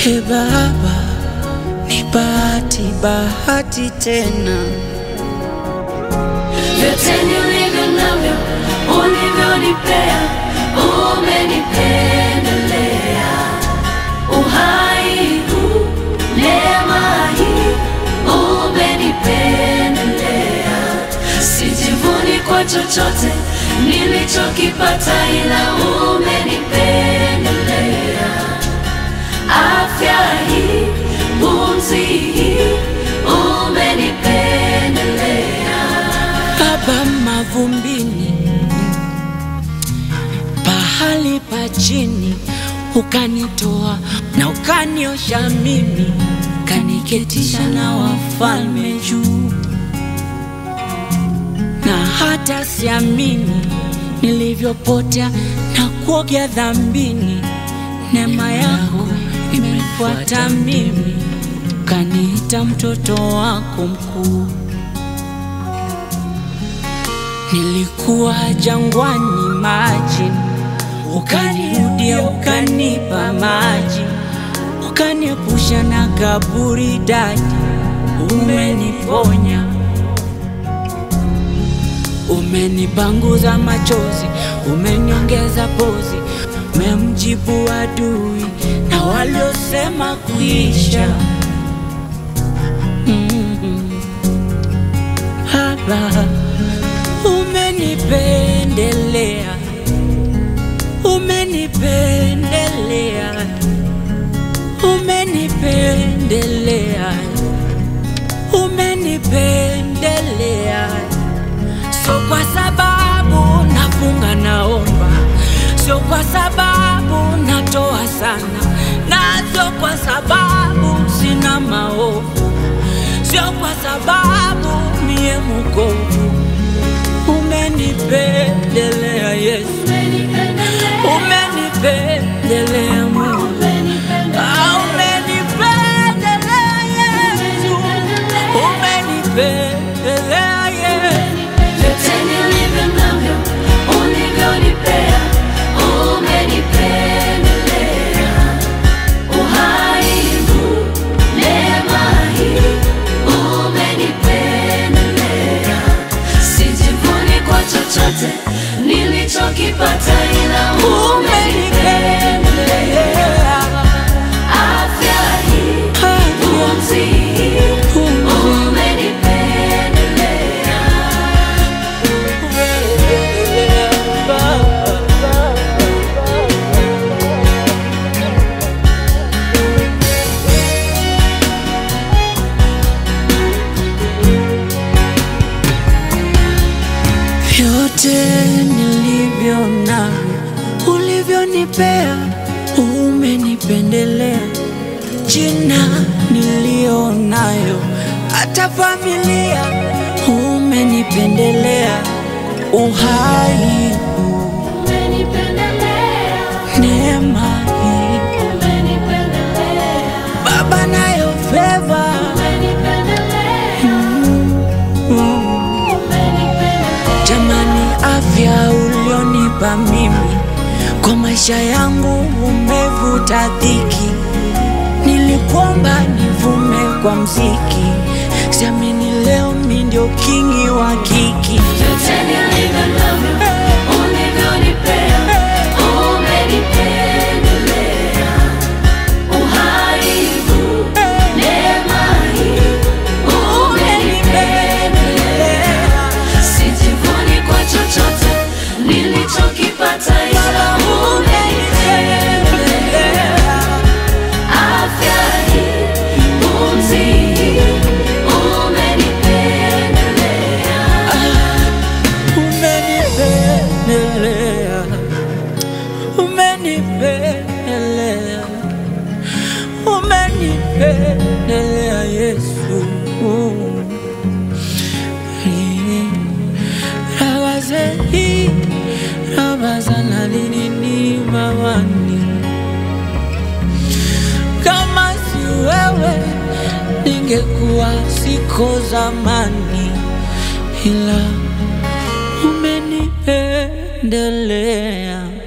He Baba, ni bahati, bahati tena. Vyote nilivyo navyo ulivyonipea, umenipendelea. Uhai huu, neema hii, umenipendelea. Sijivuni kwa chochote nilichokipata, ila umenipendelea. Afya hii, pumzi hii, umenipendelea. Baba mavumbini, pahali pa chini, ukanitoa na ukaniosha mimi, kaniketisha na wafalme juu, na hata siamini nilivyopotea na kuogea dhambini. Neema yako imefuata mimi, kaniita mtoto wako mkuu. Nilikuwa jangwani maji, ukanirudia ukanipa maji, ukaniepusha na kaburi dadi, umeniponya, umenipanguza machozi, umeniongeza pozi, umemjibu adui na waliosema kuisha. Mm. Baba, umenipendelea, umenipendelea, umenipendelea, umenipendelea. Sio kwa sababu nafunga naomba, sio kwa sababu natoa sana, na sio kwa sababu sina maovu, sio kwa sababu mie mukovu umenipendelea Yesu, umenipendelea Mungu, Ah, umenipendelea Yesu, umenipendelea Yesu. Vyote nilivyo navyo ulivyonipea, umenipendelea. Uhai huu, neema hii, umenipendelea. Sijivuni kwa chochote nilichokipata, ila umenipendelea. Afya hii, pumzi hii, umenipendelea. Vyote nilivyo navyo ulivyonipea, umenipendelea. Jina niliyo nayo, hata familia, umenipendelea. Uhai huu, neema hii, Baba nayo feva Jamani, afya ulionipa mimi kwa maisha yangu umevuta dhiki. Nilikuomba nivume kwa mziki, siamini leo mi ndio kingi wa kiki. Vyote nilivyo navyo ulivyonipea, umenipendelea. Uhai huu, neema hii, umenipendelea. Sijivuni kwa chochote nilichokipata, ila umenipendelea. Afya hii, pumzi hii, umenipendelea. Umenipendelea, umenipendelea, umenipendelea Yesu. Rabaze hii, rabaza na linini mawani. Kama si wewe ningekuwa siko zamani, ila umenipendelea.